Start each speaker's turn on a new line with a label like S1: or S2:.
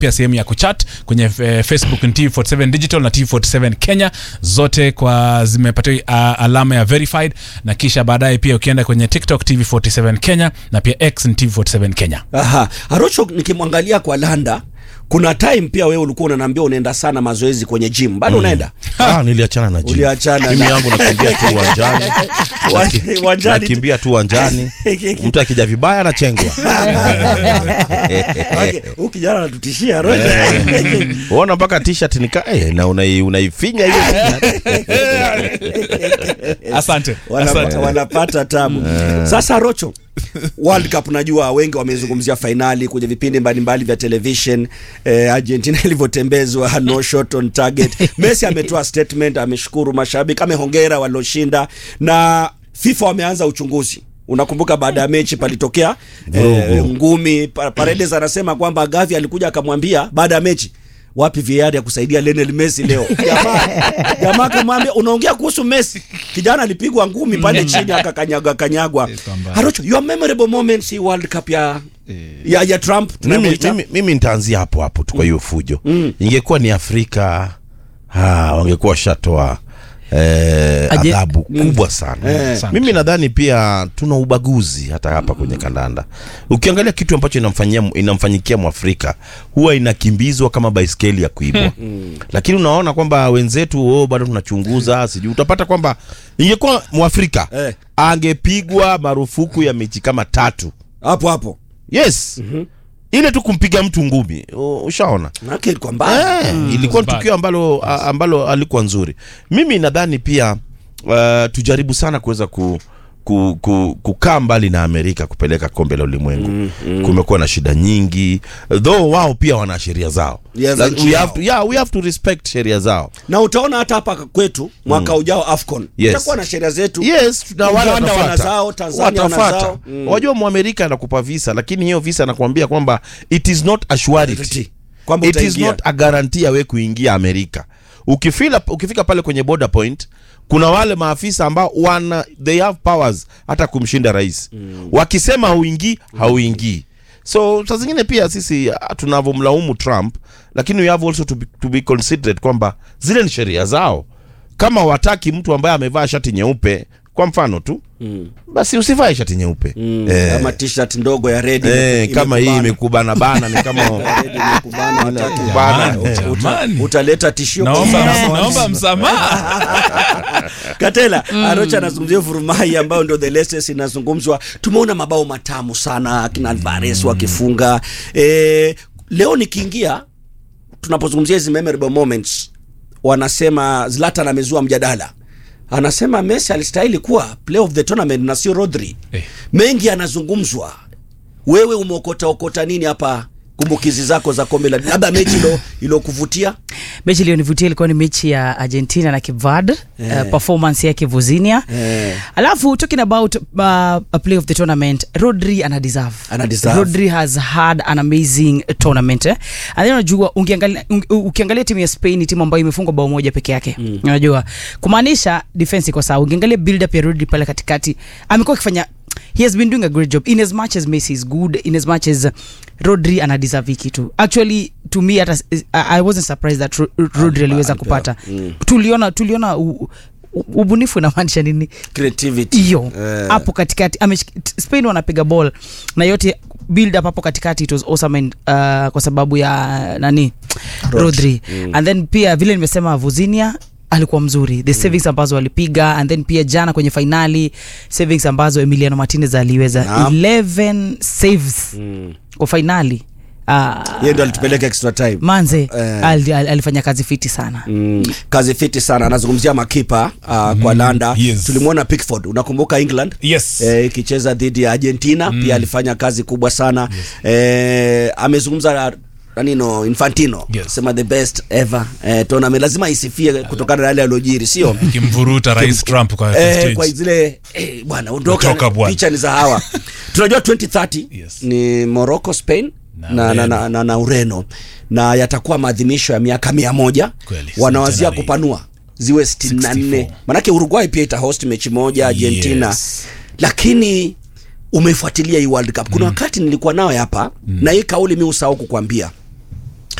S1: pia sehemu ya kuchat kwenye eh, facebook ni tv47 digital na tv47 kenya zote kwa zimepatiwa uh, alama ya verified na kisha baadaye pia ukienda kwenye tiktok tv47 kenya na pia x ni tv47 kenya
S2: Aha. Arocho nikimwangalia kwa Landa kuna time pia wewe ulikuwa unaniambia unaenda sana mazoezi kwenye gym. Bado unaenda?
S3: Ah, niliachana na gym.
S2: Uliachana
S3: Mimi
S2: na-
S3: yangu nakimbia tu uwanjani.
S2: Uwan- uwanjani tu.
S3: Nakimbia tu uwanjani. Mtu akija vibaya anachengwa.
S2: Okay, huyu kijana anatutishia Arocho.
S3: Unaona mpaka t-shirt nika eh, na unai, unaifinya hiyo.
S1: asante
S2: Wanapa-
S1: asante
S2: wanapata tabu sasa rocho world cup najua wengi wamezungumzia fainali kwenye vipindi mbalimbali vya television eh, argentina ilivyotembezwa no shot on target messi ametoa statement ameshukuru mashabiki amehongera walioshinda na fifa wameanza uchunguzi unakumbuka baada ya mechi palitokea eh, ngumi Pa- paredes anasema kwamba gavi alikuja akamwambia baada ya mechi wapi VAR ya kusaidia Lionel Messi leo? Jamaa jamaa akamwambia unaongea kuhusu Messi. Kijana alipigwa ngumi pale chini akakanyagwa kanyagwa.
S1: kwamba-
S2: Harocho, your memorable moments hii World Cup ya ya, ya Trump
S3: mimi,
S2: tunayoita?
S3: mimi, mimi nitaanzia hapo hapo tu kwa hiyo fujo ingekuwa ni afrika ha, wangekuwa washatoa eh,
S4: Aje-
S3: adhabu kubwa sana
S2: Eh.
S3: mimi nadhani pia tuna ubaguzi hata hapa kwenye kandanda ukiangalia kitu ambacho inamfanyia inamfanyikia mwafrika huwa inakimbizwa kama baiskeli ya kuibwa lakini unaona kwamba wenzetu oh, bado tunachunguza sijui utapata kwamba ingekuwa mwafrika
S2: Eh.
S3: angepigwa marufuku ya mechi kama tatu
S2: Hapo hapo.
S3: yes ile tu kumpiga mtu ngumi u- ushaona
S2: Maana ilikuwa mbaya.
S3: eh, ilikuwa ni
S1: Bad.
S3: tukio ambalo a- ambalo alikuwa nzuri mimi nadhani pia uh, tujaribu sana kuweza ku ku, ku, kukaa mbali na amerika kupeleka kombe la ulimwengu mm, mm. kumekuwa na shida nyingi though wao pia wana sheria zao
S2: Yeah, za
S3: La-
S2: nchi
S3: we
S2: yao.
S3: have to, yeah, we have to respect sheria zao
S2: Na utaona hata hapa kwetu mwaka ujao Afcon.
S3: Yes.
S2: Tutakuwa na sheria zetu.
S3: yes na wale
S2: Uganda wana
S3: watafuata.
S2: zao, Tanzania wana
S3: Watafuata.
S2: zao. Mm.
S3: wajua mwamerika anakupa visa lakini hiyo visa anakuambia kwamba it is not a surety
S2: Kwamba
S3: it is
S2: utaingia.
S3: not a guarantee ya we kuingia amerika ukifila, ukifika pale kwenye border point kuna wale maafisa ambao wana they have powers hata kumshinda rais mm. wakisema hauingii hauingii so saa zingine pia sisi ah, tunavyomlaumu trump lakini we have also to be, to be considerate kwamba zile ni sheria zao kama wataki mtu ambaye amevaa shati nyeupe kwa mfano tu mm. basi usivae shati nyeupe mm. eh,
S2: Kama t-shirt ndogo ya red
S3: eh,
S2: imeku-
S3: kama hii
S2: imekubana.
S3: imekubana bana ni kama
S2: Red imekubana, hataki.
S3: Bana.
S2: Uta-
S1: Jamani.
S2: utaleta tishio kwa
S1: naomba,
S2: usalama wa
S1: naomba
S2: nchi.
S1: msamaha
S2: Katela Arocha anazungumzia Vurumai ambayo ndio the latest inazungumzwa. Tumeona mabao matamu sana akina Alvarez wakifunga. E, leo nikiingia tunapozungumzia hizi memorable moments wanasema Zlatan amezua mjadala. Anasema Messi alistahili kuwa player of the tournament na sio Rodri.
S1: Eh.
S2: Mengi yanazungumzwa. Wewe umeokota okota nini hapa kumbukizi zako za kombe la labda mechi ilo ilokuvutia?
S4: mechi iliyonivutia ilikuwa ni mechi ya argentina na cape verde
S2: Eh.
S4: uh, performance yake vuzinia
S2: Eh.
S4: alafu talking about uh, a play of the tournament rodri ana deserve
S2: Ana deserve.
S4: rodri has had an amazing tournament eh? and then unajua ukiangalia, unge- ukiangalia timu ya spain ni timu ambayo imefungwa bao moja peke yake mm. unajua kumaanisha defense iko sawa ukiangalia build up ya rodri pale katikati amekuwa akifanya he has been doing a great job in as much as messi is good in as much as rodri ana deserve hii kitu actually to me hata I, i wasn't surprised that Ro- rodri aliweza
S2: alipewa.
S4: kupata tuliona tuliona u, u, ubunifu inamaanisha nini
S2: Creativity.
S4: hiyo
S2: Eh.
S4: hapo katikati ameshik- t- spain wanapiga ball na yote build up hapo katikati it was awesome and, uh, kwa sababu ya nani rodri and then pia vile nimesema vuzinia alikuwa mzuri the savings ambazo walipiga and then pia jana kwenye fainali savings ambazo emiliano martinez aliweza
S2: Naam.
S4: 11 saves kwa fainali uh,
S2: Yeye ndo alitupeleka extra time.
S4: manze
S2: Eh.
S4: ali, ali, alifanya kazi fiti sana
S2: Mm, kazi fiti sana anazungumzia makipa uh, kwa landa
S1: yes.
S2: tulimwona pickford unakumbuka england
S1: yes
S2: Eh, ikicheza dhidi ya argentina pia alifanya kazi kubwa sana eh, amezungumza nanino infantino
S1: Yes.
S2: sema the best ever eh, tournament lazima isifie kutokana na yale yaliyojiri sio
S1: kimvuruta rais trump kwa
S2: eh,
S1: stage.
S2: kwa zile eh, bwana ondoka
S1: Ondoka bwana.
S2: picha ni za hawa tunajua 2030
S1: Yes.
S2: ni morocco spain
S1: Na
S2: na, na,
S1: Ureno.
S2: na, na, na ureno na yatakuwa maadhimisho ya miaka mia moja
S1: Kweli,
S2: wanawazia
S1: centenary.
S2: kupanua ziwe 64
S1: 64.
S2: manake uruguay pia itahost mechi moja argentina
S1: Yes.
S2: lakini umeifuatilia hii world cup kuna wakati nilikuwa nayo hapa na hii kauli mi usahau kukwambia